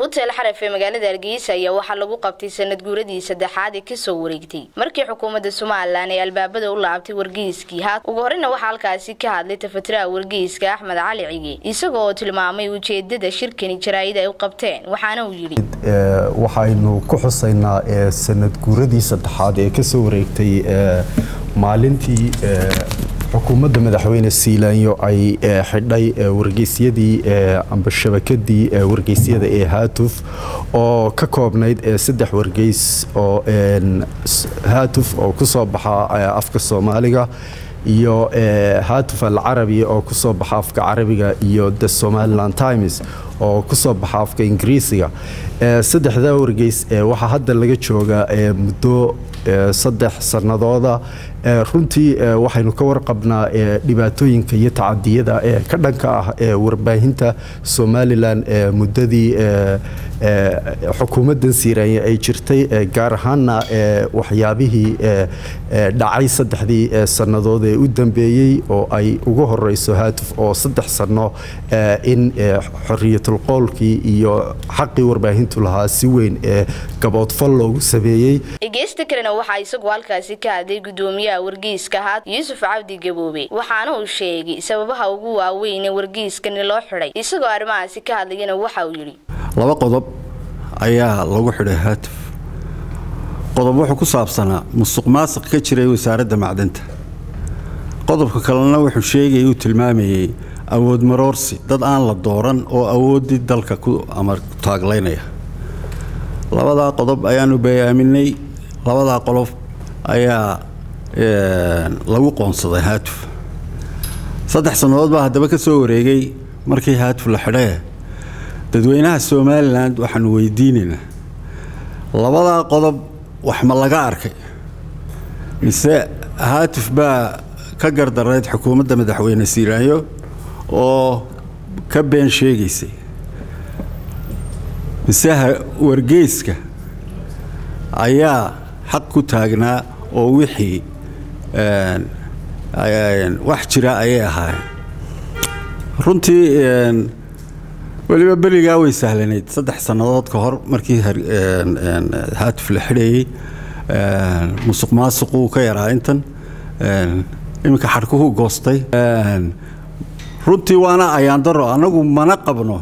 hotel xaraf ee magaalada hargeysa ayaa waxaa lagu qabtay sanad guuradii saddexaad ee kasoo wareegtay markii xukuumadda somalilan ay albaabada u laabtay wargeyskii haat ugu horeyna waxaa halkaasi ka hadlay tafatiraha wargeyska axmed cali cige isagoo oo tilmaamay ujeedada shirkani jaraa'id ay u qabteen waxaana uu yidhi waxaynu ku xusaynaa sanad guuradii saddexaad ee kasoo wareegtay maalintii xukuumadda madaxweyne siilaanyo ay xidhay wargeysyadii amba shabakadii wargeysyada ee haatuf oo ka koobnayd saddex wargeys oo haatuf oo ku soo baxa afka soomaaliga iyo haatuf alcarabi oo ku soo baxa afka carabiga iyo the somaliland times oo ku soo baxa afka ingiriisiga saddexdaa wargeys waxaa hadda laga joogaa muddo saddex sannadooda runtii waxaynu ka warqabnaa dhibaatooyinka iyo tacadiyada ee ka dhanka ah ee warbaahinta somalilan muddadii xukuumaddan siiraanye ay jirtay gaar ahaanna waxyaabihii dhacay saddexdii sannadood ee u dambeeyey oo ay ugu horeyso haatuf oo saddex sanno in xoriyatulqowlkii iyo xaqii warbaahintu lahaa si weyn ee gaboodfal loogu sameeyey dhegeysta kalena waxaa isagu halkaasi ka hadlay gudoomiyaha wargeyska haat yuusuf cabdi gaboobe waxaana uu sheegay sababaha ugu waaweyn ee wargeyskani loo xidhay isagoo arrimahaasi ka hadlayana waxa uu yidhi laba qodob ayaa lagu xidhay haatuf qodob wuxuu ku saabsanaa musuq maasiq ka jiray wasaaradda macdanta qodobka kalena wuxuu sheegayay uu tilmaamayey awood maroorsi dad aan la dooran oo awooddii dalka ku amar taaglaynaya labadaa qodob ayaanu bayaaminay labadaa qolob ayaa lagu qoonsaday haatuf saddex sannadood baa haddaba ka soo wareegay markii haatuf la xidhee dadweynaha somalilan waxaanu weydiinaynaa labadaa qodob wax ma laga arkay mise haatuf baa ka gardarayd xukuumadda madaxweyne siiraanyo oo ka been sheegaysay mise wargeyska ayaa xaq ku taagnaa oo wixii wax jira ayay ahaayeen runtii weliba berigaa way sahlanayd saddex sannadood ka hor markii haatuf la xidhayey musuq maasuquu ka yaraa intan iminka xadhkuhu goostay runtii waana ayaandaro annagu mana qabno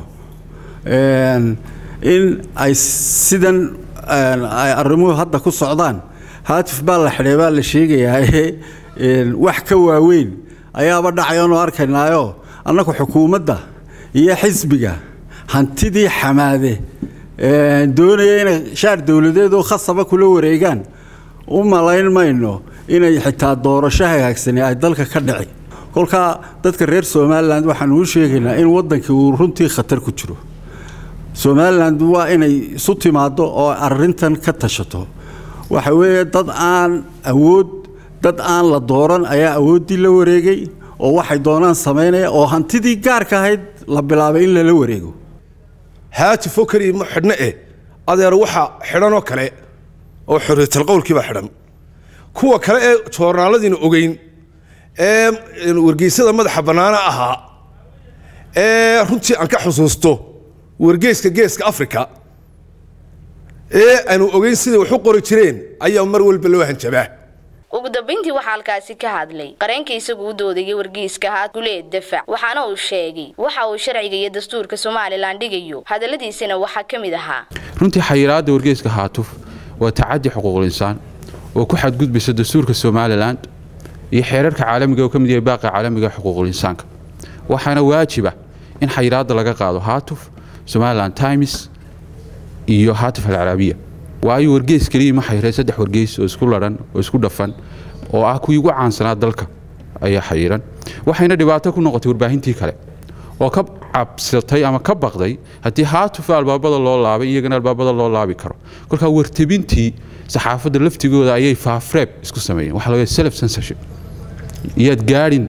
in ay sidan ay arrimuhu hadda ku socdaan haatif baa la xidhay baa la sheegayaa wax ka waaweyn ayaaba dhacayoonu arkaynaayo annagu xukuumadda iyo xisbiga hantidii xamaade doonaya inay shaar dowladeed oo khasaba kula wareegaan u malayn mayno inay xitaa doorasho hagaagsani ay dalka ka dhici kolkaa dadka reer somalilan waxaanu u sheegaynaa in waddankii uu runtii khatar ku jiro somalilan waa inay isu timaaddo oo arintan ka tashato waxa weeye dad aan awood dad aan la dooran ayaa awooddii la wareegay oo waxay doonaan samaynaya oo hantidii gaarka ahayd la bilaabay in lala wareego haatifoo keliya ma xidhno eh adeer waxa xidhanoo kale oo xorriyatalqowlkiibaa xidhan kuwa kale ee joornaaladiina ogeyn ee wargeysyada madaxa bannaana ahaa ee runtii aan ka xusuusto wargeeska geeska africa ee aanu ogeyn siday wax u qori jireen ayaa mar walba loo hanjabaa ugu dambayntii waxaa halkaasi ka hadlay qareenka isagu u doodayay wargeyska haat guleed dafac waxaana uu sheegay waxa uu sharciga iyo dastuurka somalilan dhigayo hadalladiisana waxaa ka mid ahaa runtii xayiraadda wargeyska haatuf waa tacadi xuquuqul insaan oo ku xadgudbaysa dastuurka somalilan iyo xeerarka caalamiga oo ka mid yahay baaqa caalamiga xuquuqul insaanka waxaana waajiba in xayiraadda laga qaado haatuf somalilan times iyo haatif alcaraabiya waayo wargeys keliya ma xayiray saddex wargeys oo isku ladhan oo isku dhafan oo ah kuwii ugu caansanaa dalka ayaa xayiran waxayna dhibaato ku noqotay warbaahintii kale oo ka cabsatay ama ka baqday haddii haatuf albaabada loo laabay iyagana albaabada loo laabi karo kolkaa wartabintii saxaafadda laftigooda ayay faafreeb isku sameeyeen waxaa laga self censorship iyaad gaadhin